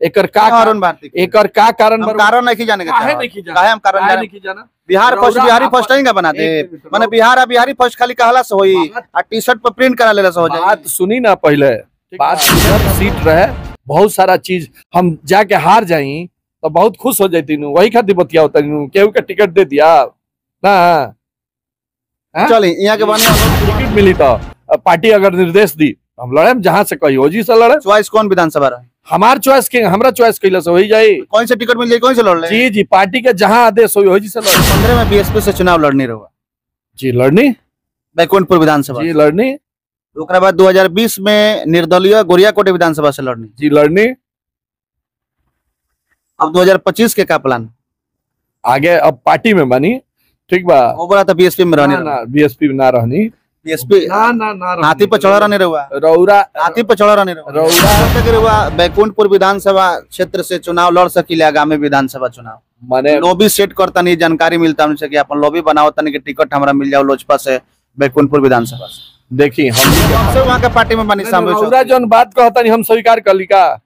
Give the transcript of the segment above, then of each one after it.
एकर का क्यों अरुण भारती के? एकर का कारण हम बा- कारण नहीं जाने के काहे चाहत। नहीं जाना? काहे हम कारण काहे जाने नहीं जाना बिहार फर्स्ट रौरा बिहारी आपन- फर्स्ट नहीं का बना दे एक मिनट, माने रौरा- बिहार आ बिहारी फर्स्ट खाली कहला से होई बात- आ टी शर्ट पर प्रिंट करा लेला से हो जाई बात सुनी ना पहले बात इधर सीट रहे बहुत सारा चीज हम जाके हार जाई तो बहुत खुश हो जाती नु वही खातिर बतिया होता नु केहू के टिकट दे दिया ना हाँ? चली यहाँ के बने टिकट मिली तो अब पार्टी अगर निर्देश दी हम लड़े जहां से कही ओजी से लड़े चॉइस कौन विधानसभा रहे हमार चॉइस के हमरा चॉइस कैला से वही जाई कौन से टिकट मिल जाए कौन से लड़ ले जी जी पार्टी के जहां आदेश होई ओजी से लड़े पंद्रह में बीएसपी से चुनाव लड़नी रहुआ जी लड़नी बैकुंठपुर विधानसभा जी लड़नी ओकरा बाद 2020 में निर्दलीय गोरियाकोट विधानसभा से लड़नी जी लड़नी अब 2025 के का प्लान आगे अब पार्टी में बनी ठीक बा वो बोला था बीएसपी में रहनी ना ना बीएसपी में ना रहनी बीएसपी ना ना ना रहनी। हाथी पर चढ़ा रहने रहुआ रौरा हाथी पर चढ़ा रहने रहुआ रौरा कब तक रहुआ बैकुंठपुर विधानसभा क्षेत्र से चुनाव लड़ सकिले आगामी विधानसभा चुनाव माने लॉबी सेट करता नहीं जानकारी मिलता हमसे कि अपन लॉबी बनाओ तनी कि टिकट हमरा मिल जाओ लोजपा से बैकुंठपुर विधानसभा से देखी हम सबसे वहाँ के पार्टी में बनी शामिल रौरा जौन बात कहता नहीं हम स्वीकार कर ली का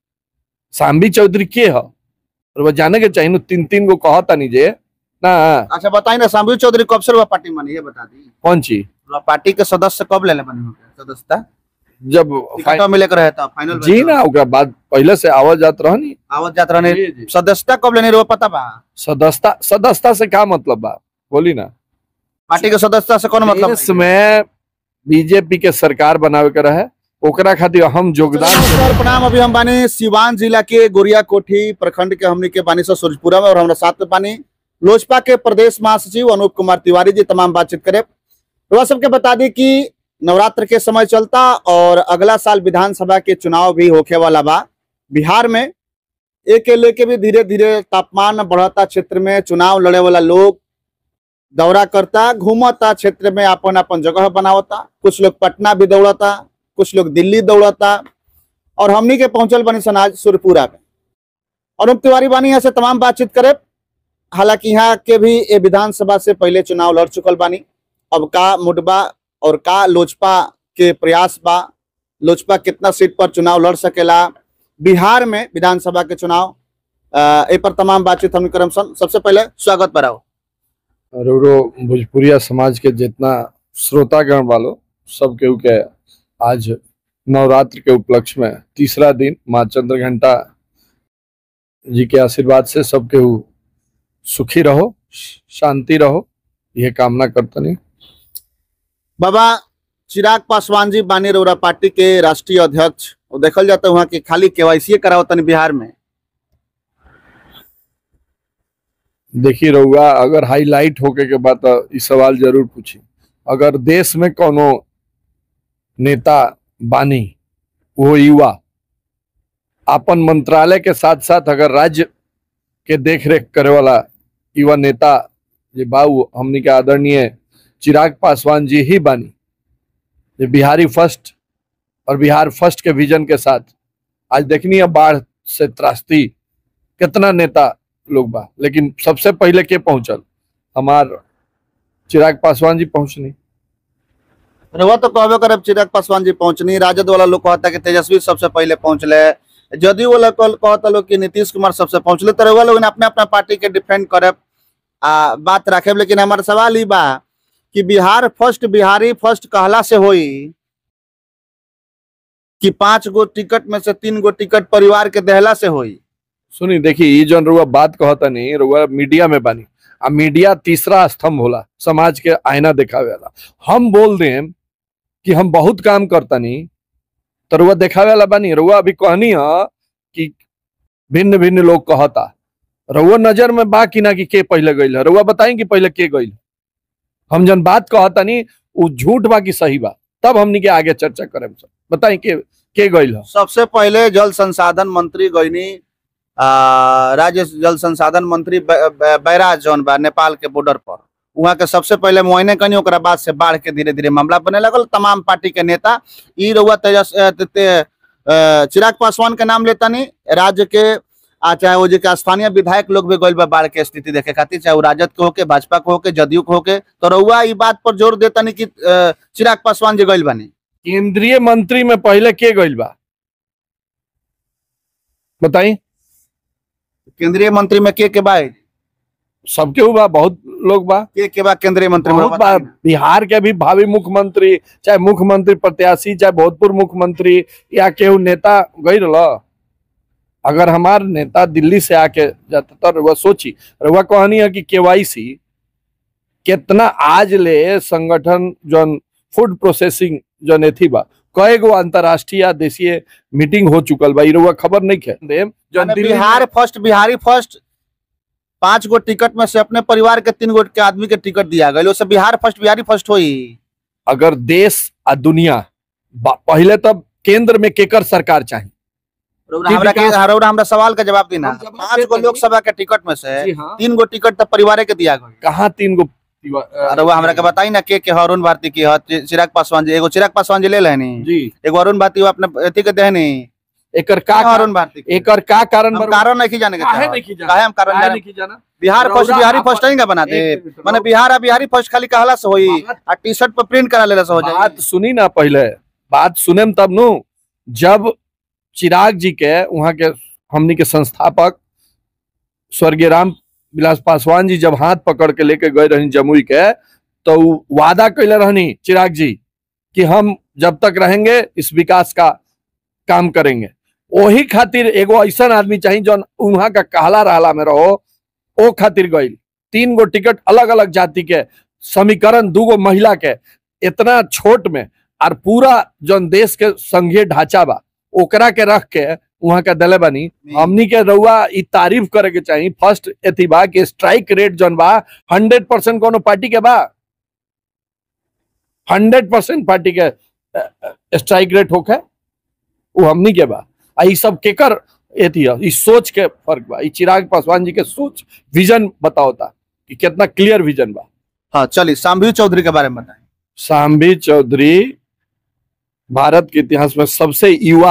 सांबी चौधरी के ह और वो जाने के चाहिए नु तीन तीन गो कहता नहीं जे ना अच्छा बताइए ना शामिल चौधरी कब से रहुआ पार्टी में बनी ये बता दी कौन चीज रहुआ पार्टी के सदस्य कब ले ले बनी हो सदस्यता जब टिकट मिले के रहे था फाइनल जी ना ओकरा बाद पहले से आवाज जात रहनी आवत जात रहने जी, जी। सदस्यता कब लेने रहुआ पता बा सदस्यता सदस्यता से क्या मतलब बा बोली ना पार्टी के सदस्यता से कौन मतलब देश में बीजेपी के सरकार बनावे के रहे ओकरा खातिर हम योगदान नमस्कार प्रणाम अभी हम बानी सिवान जिला के गोरिया कोठी प्रखंड के हमनी के बानी से सूरजपुरा में और हमरा साथ में बानी लोजपा के प्रदेश महासचिव अनूप कुमार तिवारी जी तमाम बातचीत करे तो सबके बता दी कि नवरात्र के समय चलता और अगला साल विधानसभा के चुनाव भी होखे वाला बा बिहार में एक के लेके भी धीरे धीरे तापमान बढ़ता क्षेत्र में चुनाव लड़े वाला लोग दौरा करता घूमता क्षेत्र में अपन अपन जगह बनावता कुछ लोग पटना भी दौड़ता कुछ लोग दिल्ली दौड़ता और हमनी के पहुंचल बनी सनाज सुरपुरा में अनूप तिवारी बानी यहाँ से तमाम बातचीत करे हालांकि यहाँ के भी ये विधानसभा से पहले चुनाव लड़ चुकल बानी अब का मुडबा और का लोजपा के प्रयास बा लोजपा कितना सीट पर चुनाव लड़ सकेला बिहार में विधानसभा के चुनाव अ, ए पर तमाम बातचीत हम करम सन सबसे पहले स्वागत बढ़ाओ रोरो भोजपुरिया समाज के जितना श्रोतागण वालो सब केहू के आज नवरात्र के उपलक्ष्य में तीसरा दिन माँ चंद्र घंटा जी के आशीर्वाद से सब केहू सुखी रहो शांति रहो ये कामना करतनी बाबा चिराग पासवान जी बानी रौरा पार्टी के राष्ट्रीय अध्यक्ष और देखल जाता वहाँ की खाली केवाईसी करावतन बिहार में देखी रहुआ अगर हाईलाइट होके के बाद तो ई सवाल जरूर पूछी अगर देश में कोनो नेता बानी वो युवा अपन मंत्रालय के साथ साथ अगर राज्य के देख रेख करे वाला युवा नेता जे बाबू हमनी के आदरणीय चिराग पासवान जी ही बानी जे बिहारी फर्स्ट और बिहार फर्स्ट के विजन के साथ आज देखनी है बाढ़ से त्रास्ती कितना नेता लोग बा लेकिन सबसे पहले के पहुंचल हमार चिराग पासवान जी पहुंचनी रहुआ तो कहबे करब चिराग पासवान जी पहुंचनी राजद वाला लोग कहता कि तेजस्वी सबसे पहले पहुंचले जदयू वाला कल कहता लोग कि नीतीश कुमार सबसे पहुंचले तो रहुआ लोग अपने अपना पार्टी के डिफेंड करे आ बात रखे लेकिन हमारा सवाल ही बा कि बिहार फर्स्ट बिहारी फर्स्ट कहला से होई कि पांच गो टिकट में से तीन गो टिकट परिवार के देहला से होई सुनी देखी ये जौन रुआ बात कहता नहीं रुआ मीडिया में बानी आ मीडिया तीसरा स्तंभ होला समाज के आईना दिखावे वाला हम बोल देम कि हम बहुत काम करता नहीं तो रुआ दिखावे वाला बानी रुआ अभी कहनी है कि भिन्न भिन्न लोग कहता रुआ नजर में बा कि ना कि के पहले गईल है रुआ बताई कि पहले के गईल हम जन बात कहता नहीं वो झूठ बा कि सही बा तब हमनी के आगे चर्चा करें सब बताई के के गईल है सबसे पहले जल संसाधन मंत्री गईनी आ, राज्य जल संसाधन मंत्री बै- बै- बैराज जौन बा नेपाल के बॉर्डर पर वहाँ के सबसे पहले मुआयने कनी ओकरा बाद से बाढ़ के धीरे धीरे मामला बने लगल तमाम पार्टी के नेता ई रउआ तेजस अ, ते- ते- अ, चिराग पासवान के नाम लेता नहीं राज्य के आ चाहे वो जी के स्थानीय विधायक लोग भी गइल बा बाढ़ के स्थिति देखे खातिर चाहे वो राजद के होके भाजपा के होके जदयू के होके तो रउआ ई बात पर जोर देता नहीं कि अ, चिराग पासवान जी गइल बानी केंद्रीय मंत्री में पहले के गईल बा बताई केंद्रीय मंत्री में के के बा है? सबके हुआ बहुत लोग बा के के बा केंद्रीय मंत्री में बहुत बा बताई ना। बिहार के भी भावी मुख्यमंत्री चाहे मुख्यमंत्री प्रत्याशी चाहे भोजपुर मुख्यमंत्री या केहू नेता गई रह अगर हमार नेता दिल्ली से आके जाता तो रउआ सोची रउआ कहनी है कि केवाईसी कितना आज ले संगठन जौन फूड प्रोसेसिंग जौन एथी बा कई गो अंतरराष्ट्रीय या देशीय मीटिंग हो चुकल बा इ रउआ खबर नहीं खे देम जौन माने दिल्ली में- बिहार फर्स्ट बिहारी फर्स्ट पांच गो टिकट में से अपने परिवार के तीन गो के आदमी के टिकट दिया गया उससे बिहार फर्स्ट बिहारी फर्स्ट होई अगर देश आ दुनिया बा- पहले तब केंद्र में केकर सरकार चाहिए रउरा जी, हमरा के विकास- रउरा हमरा सवाल का जवाब देना हम जवाब पांच देते गो हैं। लोकसभा के टिकट में से जी हाँ तीन गो टिकट तो परिवार के दिया गया कहाँ तीन गो रउआ हमरा के बताई ना के के है, अरुण भारती की है, चि- चिराग पासवान जी एगो चिराग पासवान जी ले लेनी जी एगो अरुण भारती वो अपने अथी के देहनी एकर का का अरुण भारती के? एकर का कारण हम बा- कारण नहीं जाने के काहे चाहत। नहीं जाना? काहे हम कारण काहे जाने नहीं जाना बिहार फर्स्ट रउरा बिहारी आपन- फर्स्ट नहीं का बना दे एक मिनट, माने रउरा- बिहार आ बिहारी फर्स्ट खाली कहला से होई बात- आ टी शर्ट पर प्रिंट करा लेला से हो जाई बात सुनी ना पहले बात सुने में तब नु जब चिराग जी के वहां के हमनी के संस्थापक स्वर्गीय राम विलास पासवान जी जब हाथ पकड़ के लेके गए रहनी जमुई के तो उ वादा कैले रहनी चिराग जी कि हम जब तक रहेंगे इस विकास का काम करेंगे वही खातिर एगो ऐसा आदमी चाहिए जो वहां का कहला रहला में रहो ओ खातिर गई तीन गो टिकट अलग अलग जाति के समीकरण दूगो महिला के इतना छोट में और पूरा जौन देश के संघीय ढांचा बा ओकरा के रख के वहां के दले बनी हमनी के रउआ ई तारीफ करे के चाहिए फर्स्ट एथी बा कि स्ट्राइक रेट जौन बा हंड्रेड परसेंट कोनो पार्टी के बा हंड्रेड परसेंट पार्टी के स्ट्राइक रेट होखे वो हमनी के बा आ ई सब केकर एथी है ई सोच के फर्क बा ई चिराग पासवान जी के सोच विजन बताओता कि कितना क्लियर विजन बा हाँ चलिए शाम्भवी चौधरी के बारे में बताएं सांबी चौधरी भारत के इतिहास में सबसे युवा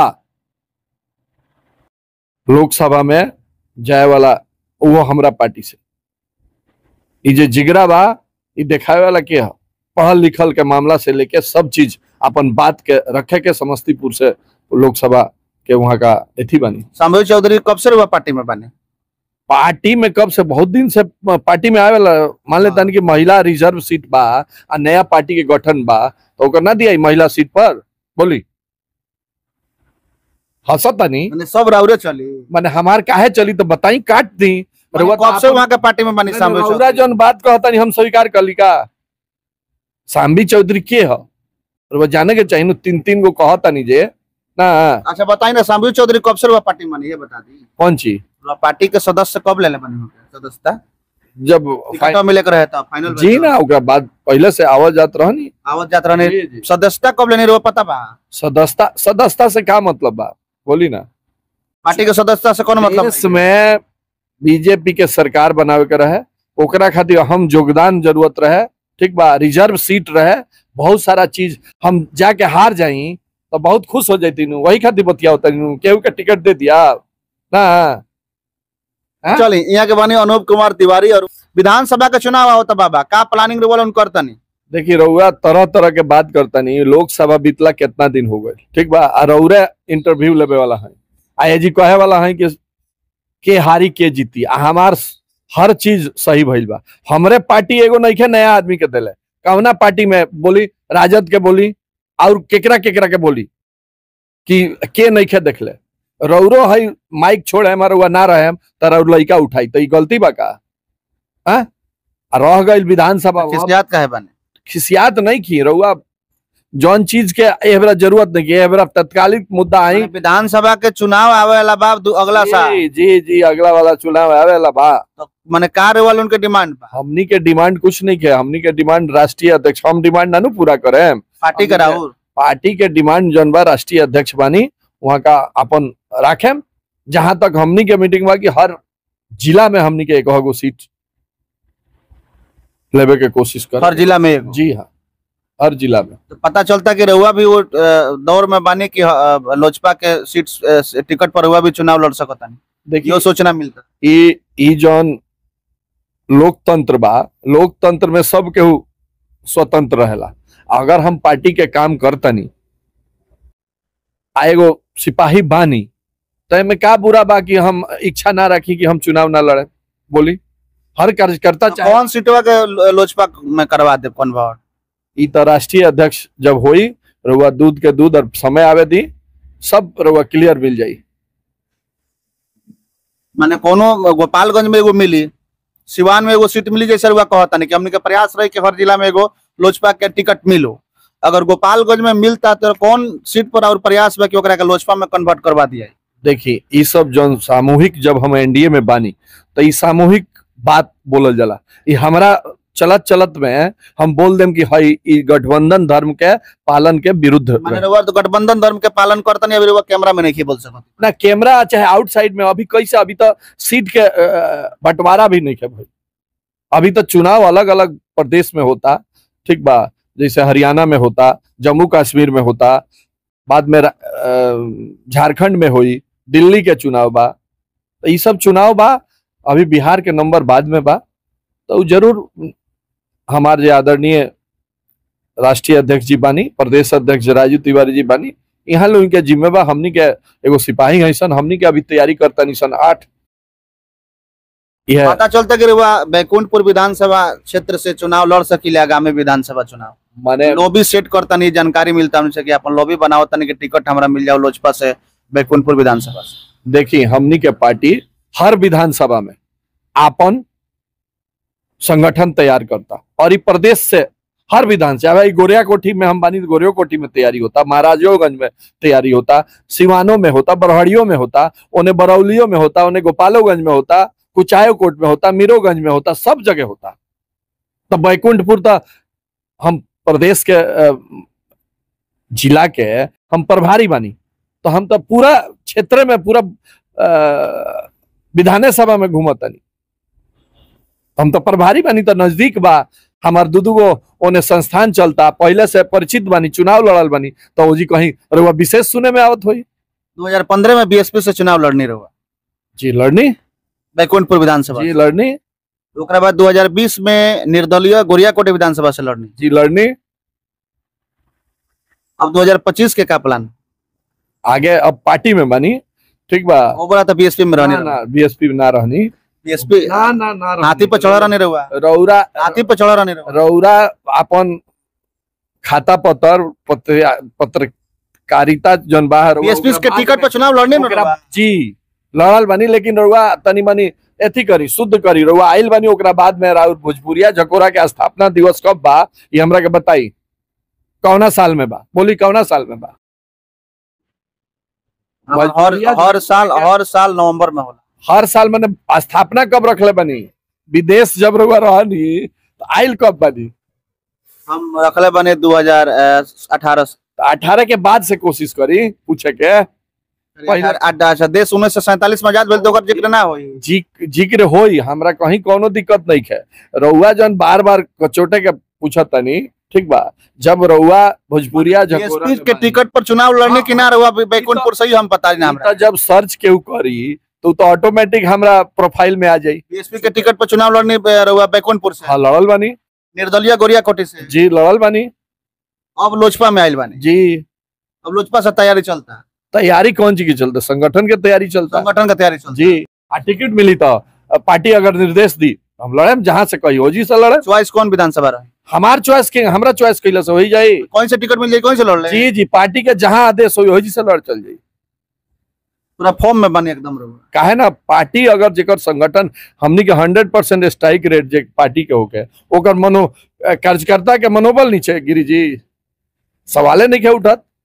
लोकसभा में जाए वाला वो हमरा पार्टी से ई जे जिगरा बा ई देखावे वाला के ह पढ़ल लिखल के मामला से लेके सब चीज अपन बात के रखे के समस्तीपुर से लोकसभा के वहां का एथी बनी शाम्भवी चौधरी कब से रुआ पार्टी में बने पार्टी में कब से बहुत दिन से पार्टी में आवेला मान लेता कि महिला रिजर्व सीट बा आ नया पार्टी के गठन बा तो ओकर ना दिया ई महिला सीट पर बोली हंसतानी माने सब राउरे चली माने हमार काहे चली तो बताई काट दी माने रउआ तो कब से आपन- वहाँ के पार्टी में बनी शाम्भवी रउरा चौधरी जौन बात कहतानी हम स्वीकार कर ली का सांबी चौधरी के ह रउआ जाने के चाहिए नु तीन तीन गो कहतानी जे ना अच्छा बताइए ना शाम्भवी चौधरी कब से रुआ पार्टी में बनी ये बता दी कौन चीज रुआ पार्टी के सदस्य कब ले ले बनी हो सदस्यता जब टिकट मिले के रहे था फाइनल जी ना ओकरा बाद पहले से आवत जात रहनी आवत जात रहने जी, जी। सदस्यता कब लेने रुआ पता बा सदस्यता सदस्यता से क्या मतलब बा बोली ना पार्टी के सदस्यता से कौन मतलब देश में बीजेपी के सरकार बनावे के रहे ओकरा खातिर हम योगदान जरूरत रहे ठीक बा रिजर्व सीट रहे बहुत सारा चीज हम जाके हार जाई तो बहुत खुश हो जाती नु वही खातिर बतिया होता नु केहू के टिकट दे दिया ना हाँ? चलिए यहाँ के बनी अनूप कुमार तिवारी और विधानसभा का चुनाव होता बाबा का प्लानिंग रोल उन करता नहीं देखिए रउआ तरह तरह के बात करता नहीं लोकसभा बीतला कितना दिन हो गए ठीक बा आ रउरे इंटरव्यू लेवे वाला है आ ये जी कहे वाला है कि के हारी के जीती आ हमार हर चीज सही भइल बा हमरे पार्टी एगो नइखे नया आदमी के देले कौना पार्टी में बोली राजद के बोली और केकरा केकरा के बोली कि के नइखे देखले रौरो है माइक छोड़े हमार रउआ ना रहे त रउर लइका उठाई त ई गलती बा का हाँ? आ रह गइल विधानसभा वहाँ खिसियात का है बने खिसियात नहीं की रउआ जौन चीज के एहबरा जरूरत नहीं की एहबरा तत्कालिक मुद्दा आई माने विधानसभा के चुनाव आवे वाला बा दू- अगला साल जी जी जी अगला वाला चुनाव आवेला बा तो माने का रोल उनके डिमांड बा हमनी के डिमांड कुछ नहीं के हमनी के डिमांड राष्ट्रीय अध्यक्ष हम डिमांड ना नु पूरा करे पार्टी का राहुल पार्टी के डिमांड जौन बा राष्ट्रीय अध्यक्ष बानी वहाँ का अपन राखे जहां तक हमनी के मीटिंग बा कि हर जिला में हमनी के एक गो सीट लेवे के कोशिश कर हर जिला में एक जी हाँ हर जिला में तो पता चलता कि रहुआ भी वो अ, दौर में बानी कि अ, लोजपा के सीट अ, टिकट पर हुआ भी चुनाव लड़ सकता नहीं देखिए यो सोचना मिलता ई ई जौन लोकतंत्र बा लोकतंत्र में सब केहू स्वतंत्र रहेला अगर हम पार्टी के काम करतनी आ एगो सिपाही बानी तो में का बुरा बा कि हम इच्छा ना रखी कि हम चुनाव ना लड़े बोली हर कार्यकर्ता चाहे कौन सीटवा के लो- लोजपा में करवा दे कन्वर्ट ई तो राष्ट्रीय अध्यक्ष जब होई रउआ दूध के दूध और समय आवे दी सब रउआ क्लियर मिल जाई माने कोनो गोपालगंज में एगो मिली सिवान में एगो सीट मिली जैसे रुआ कहता नहीं कि हमने के प्रयास रहे कि हर जिला में एगो लोजपा के टिकट मिलो अगर गोपालगंज में मिलता तो कौन सीट पर और प्रयास बा कि ओकरा के लोजपा में कन्वर्ट करवा दिया देखी ई सब जौन सामूहिक जब हम एनडीए में बानी तो ई सामूहिक बात बोलल जाला ई हमरा चलत चलत में हम बोल देम कि हई ई गठबंधन धर्म के पालन के विरुद्ध माने रहे। रुआ तो गठबंधन धर्म के पालन करता नहीं अभी रुआ कैमरा में नहीं बोल सकता ना कैमरा चाहे आउटसाइड में अभी कैसे अभी तो सीट के अ, बंटवारा भी नहीं है भाई अभी तो चुनाव अलग अलग प्रदेश में होता ठीक बा जैसे हरियाणा में होता जम्मू कश्मीर में होता बाद में रा- अ, झारखंड में हुई दिल्ली के चुनाव बा तो ये सब चुनाव बा अभी बिहार के नंबर बाद में बा तो उ जरूर हमारे जे आदरणीय राष्ट्रीय अध्यक्ष जी बानी प्रदेश अध्यक्ष राजू तिवारी जी बानी यहाँ लोग के जिम्मेवा हमनी के एगो सिपाही है सन हमनी के अभी तैयारी करता नहीं सन आठ यह पता चलता कि रुआ बैकुंठपुर विधानसभा क्षेत्र से चुनाव लड़ सकिले आगामी विधानसभा चुनाव माने लॉबी सेट करता नहीं जानकारी मिलता हमसे कि अपन लॉबी बनाओ तनी कि टिकट हमरा मिल जाओ लोजपा से बैकुंठपुर विधानसभा से देखिए हमनी के पार्टी हर विधानसभा में आपन संगठन तैयार करता और ई प्रदेश से हर विधानसभा ई गोरिया कोठी में हम बानी तो गोरियो कोठी में तैयारी होता महाराजोगंज में तैयारी होता सिवानों में होता बरहड़ियों में होता उन्हें बरौलियों में होता उन्हें गोपालोगंज में होता कुचायो कोट में होता मीरोगंज में होता सब जगह होता तो बैकुंठपुर तो हम प्रदेश के अ, जिला के हम प्रभारी बानी तो हम तो पूरा क्षेत्र में पूरा अ, विधाने सभा में घूमतनी हम तो प्रभारी बानी तो नजदीक बा हमार दू गो ओने संस्थान चलता पहले से परिचित बानी चुनाव लड़ल बानी तो जी कहीं रउआ विशेष सुने में आवत होई 2015 में बीएसपी से चुनाव लड़नी रहुआ जी लड़नी बैकुंठपुर विधानसभा जी लड़नी ओकरा बाद 2020 में निर्दलीय गोरियाकोट विधानसभा से लड़नी जी लड़नी अब 2025 के का प्लान आगे अब पार्टी में बानी ठीक बा ओकरा तो बीएसपी में रहने ना ना बीएसपी में ना रहनी बीएसपी ना ना ना रहनी। हाथी पर चढ़ा रहने रहुआ रौरा हाथी पर चढ़ा रहने रहुआ रौरा अपन खाता पत्र पत्र पत्रकारिता जन बाहर बीएसपी के टिकट पर चुनाव लड़ने न रहुआ जी लड़ल बानी लेकिन रउआ तनी मनी एथी करी शुद्ध करी रउआ आइल बानी ओकरा बाद में राउर भोजपुरिया झकोरा के स्थापना दिवस कब बा ये हमरा के बताई कौना साल में बा बोली कौना साल में बा हर भोजपुरिया हर साल हर साल नवंबर में होला हर साल मैंने स्थापना कब रखले बनी विदेश जब रउआ रहनी तो आइल कब बनी हम रखले बने 2018 से अठारह के बाद से कोशिश करी पूछे के पहले- अड्डा- अच्छा देश उन्नीस सौ सैंतालीस में आजाद भेल तो ओकर जिक्र ना होई जी जिक्र होई हमरा कहीं कोनो दिक्कत नहीं है रउआ जन बार बार कचोटे के पूछत तनी ठीक बा जब रउआ भोजपुरिया झकोरा बीएसपी में के बानी, टिकट पर चुनाव लड़ने हाँ, की ना रहुआ बैकुंठपुर से ही हम पता ना ई हमरा त जब सर्च केहू करी तो उ तो ऑटोमेटिक हमरा प्रोफाइल में आ जाई बीएसपी के टिकट पर चुनाव लड़ने पे रहुआ बैकुंठपुर से हाँ लड़ल बानी निर्दलीय गोरियाकोटी से जी लड़ल बानी अब लोजपा में आयल बानी जी अब लोजपा से तैयारी चलता तैयारी कौन चीज की चलता संगठन के तैयारी चलता संगठन का तैयारी चलता जी आ टिकट मिली तो अ, पार्टी अगर निर्देश दी हम लड़े जहां से कही हो जी से लड़े चॉइस कौन विधानसभा रहे हमार चॉइस के हमरा चॉइस कैला से होई जाई कौन से टिकट मिल जाए कौन से लड़ ले जी जी पार्टी के जहां आदेश होई हो जी से लड़ चल जाई पूरा फॉर्म में बने एकदम रहुआ काहे ना पार्टी अगर जेकर संगठन हमनी के हंड्रेड परसेंट स्ट्राइक रेट जे पार्टी के होके ओकर मनो अ, कार्यकर्ता के मनोबल नीचे गिरी जी सवाले नहीं के उठत